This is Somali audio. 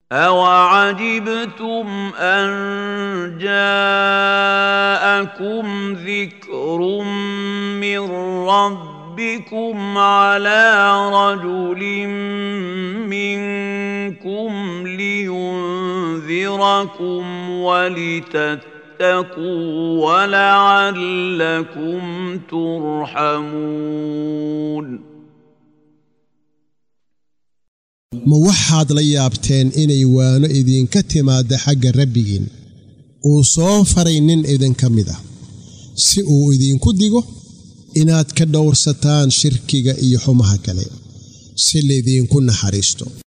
أوعجبتم أن جاءكم ذكر من ربكم على رجل منكم لينذركم ولتتقوا ولعلكم ترحمون ma waxaad la yaabteen inay waano idinka timaadda xagga rabbigiin uu soo faray nin idinka mid ah si uu idinku digo inaad ka dhowrsataan shirkiga iyo xumaha kale si laydinku naxariisto